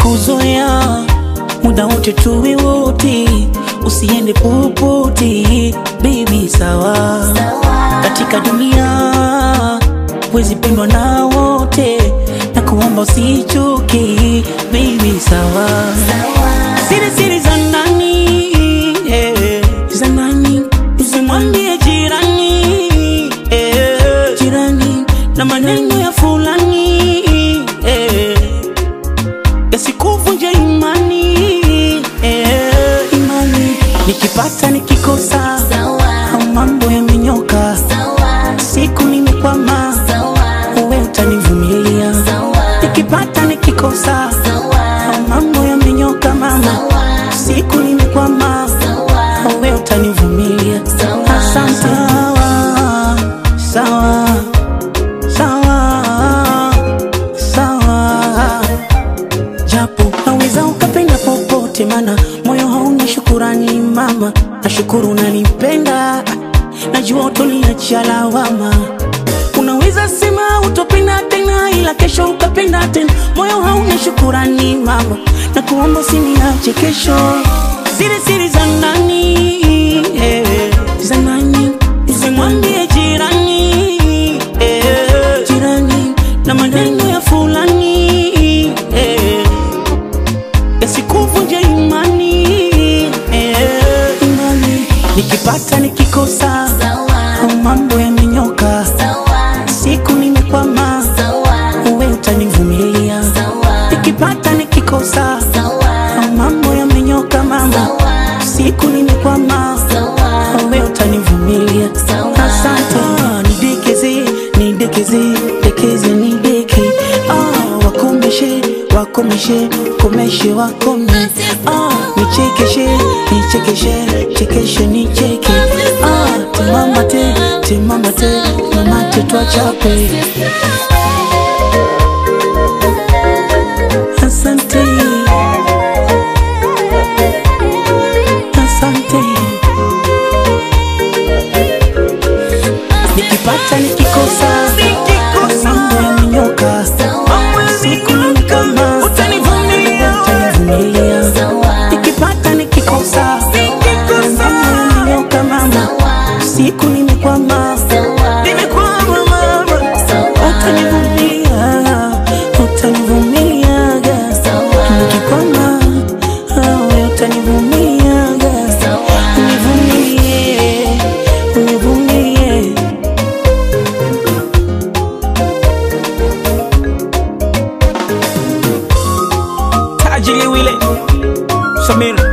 nimekuzoea muda wote tuwe wote, usiende popote baby, sawa katika dunia wezi pendwa na wote, na kuomba usichoke baby, sawa siri siri za nani eh, za nani usimwambie jirani eh, jirani na maneno ya fulani eh, yasikuvunje imani eh, imani nikipata nikikosa mambo yamenyoka siku nimekwama uwe utanivumilia nikipata nikikosa mambo yamenyoka mama siku nimekwama uwe utanivumilia asante sawa sawa sawa sawa japo naweza ukapenda popote, mana moyo hauna shukurani mama. Nashukuru unanipenda, najua utoniachia lawama. Unaweza sema utopenda tena, ila kesho ukapenda tena. Moyo hauna shukurani mama, na kuomba usiniache kesho. Siri siri za nani eh, za nani usimwambie jirani eh, jirani na maneno ya fulani eh, yasikuvunje imani eh, imani nikipata nikikosa mambo yamenyoka siku nimekwama uwe utanivumilia nikipata nikikosa mambo yamenyoka mama siku nimekwama uwe utanivumilia asante Ah, nidekeze nidekeze dekeze nideke ah, wakomeshe wakomeshe komeshe wakome ah, nichekeshe nichekeshe chekeshe nicheke ah, timamate timamate mamate twachape asante asante nikipata nikikosa mambo yamenyoka siku ni kama utanivumilia nikipata nikikosa mambo yamenyoka mama siku nimekwama nimekwama mama utanivumilia utanivumiliaga nikikwama awe utanivumiliaga univumilie univumilie tajiri wile Samir